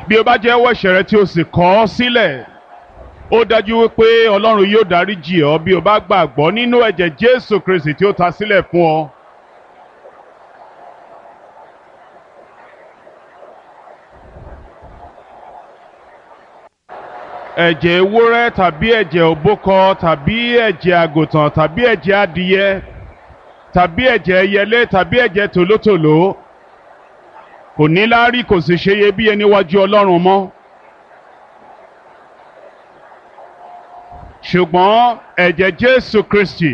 bí o bá jẹ́wọ́ ẹ̀ṣẹ̀ rẹ tí o sì kọ̀ ọ́ sílẹ̀ ó dájú wípé ọlọ́run yóò dáríjì ọ́ bí o bá gbàgbọ́ nínú ẹ̀jẹ̀ jésù kristi tí ó ta sílẹ̀ fún ọ. ẹ̀jẹ̀ ewúrẹ́ tàbí ẹ̀jẹ̀ òbúkọ tàbí ẹ̀jẹ̀ àgùntàn tàbí ẹ̀jẹ̀ adìyẹ tàbí ẹ̀jẹ̀ ẹyẹlé tàbí ẹ̀jẹ̀ tòlótòló kò ní láárí kò sì ṣe iyebíye níwájú ọlọ́run mọ́. ṣùgbọ́n ẹ̀jẹ̀ jésù kristi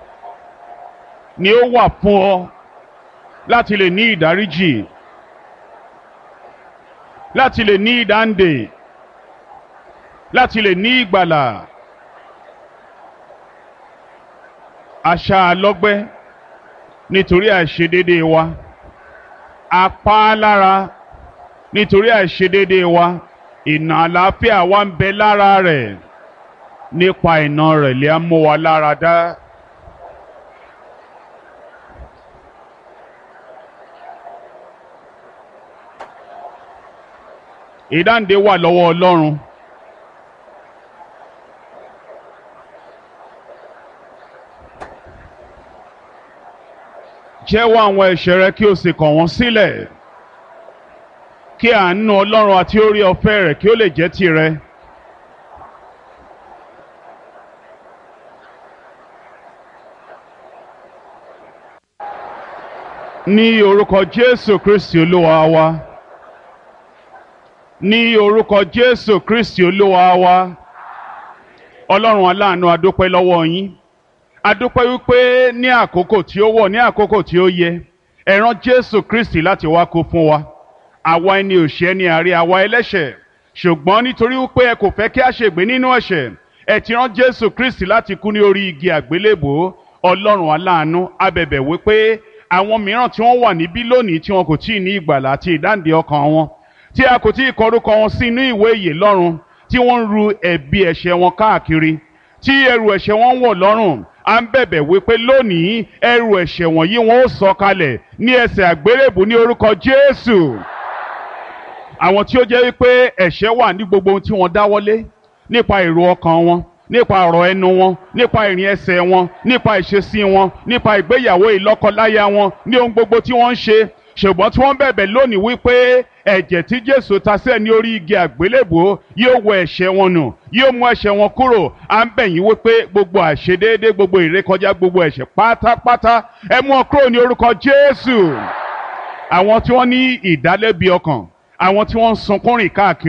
ni ó wà fún ọ láti lè ní ìdáríjì láti lè ní ìdáǹdè láti lè ní ìgbàlà àṣà lọ́gbẹ́ nítorí àìṣedéédéé wa apá lára nítorí àìṣedéédéé wa ìnà àlàáfíà wa ń bẹ lára rẹ̀ nípa ìnà rẹ̀ lè mú wa lára dá. ìdáǹdè wà lọ́wọ́ ọlọ́run. jẹ́wọ́ àwọn ẹ̀ṣẹ̀ rẹ kí o sì kọ̀ wọ́n sílẹ̀ kí àánú ọlọ́run àti orí ọ̀fẹ́ rẹ̀ kí ó lè jẹ́ tirẹ̀. ní orúkọ jésù kristi olúwa wa ní orúkọ jésù kristi olúwa wa ọlọ́run aláàánú adúpẹ́ lọ́wọ́ yín adúpẹ́ wípé ní àkókò tí ó wọ̀ ní àkókò tí ó yẹ ẹ rán jésù kristi láti wá kú fún wa àwa ẹni òṣì ẹni àárẹ̀ àwa ẹlẹ́ṣẹ̀ ṣùgbọ́n nítorí wípé ẹ kò fẹ́ kí a ṣègbé nínú ẹ̀ṣẹ̀ ẹ ti rán jésù kristi láti kú ní orí igi àgbélébò ọlọ́run aláàánú abẹ̀bẹ̀ wípé àwọn mìíràn tí wọ́n wà níbí lónìí tí wọn kò tí ì ní ìgbàlà àti ìdáǹdè ọkàn wọn tí a kò tí ì kọrúkọ wọn sí inú ìwé ìyè lọ́run tí wọ́n ń ru ẹ̀bi ẹ̀ṣẹ̀ wọn káàkiri tí ẹrù ẹ̀ṣẹ̀ wọn wọ̀ lọ́rùn à ń bẹ̀bẹ̀ wípé lónìí ẹrù ẹ̀ṣẹ̀ wọ̀nyí wọn ó sọ kalẹ̀ ní ẹsẹ̀ àgbélébù ní orúkọ Jésù àwọn tí ó jẹ́ wípé ẹ̀ṣẹ̀ wà ní gbogbo ohun tí wọ́n dáwọ́lé nípa èrò ọkàn wọn nípa ọ̀rọ̀ ẹnu wọn nípa ìrìn ẹsẹ̀ wọn nípa ìṣesí wọn nípa ìgbéyàwó ìlọ́kọláya wọn ní ohun gbogbo tí wọ́n ń ṣe ṣùgbọ́n tí wọ́n bẹ̀bẹ̀ lónìí wípé ẹ̀jẹ̀ tí Jésù ta sílẹ̀ ní orí igi àgbélébùú yóò wọ ẹ̀ṣẹ̀ wọn nù yóò mú ẹ̀ṣẹ̀ wọn kúrò à ń bẹ̀ yín wípé gbogbo àṣedéédé gbogbo ìrékọjá gbogbo ẹ̀ṣẹ̀ pátápátá ẹ mú wọn kúrò ní orúkọ Jésù àwọn tí wọ́n ní ìdálẹ́bi ọkàn àwọn tí wọ́n ń sunkún rìn káàkiri.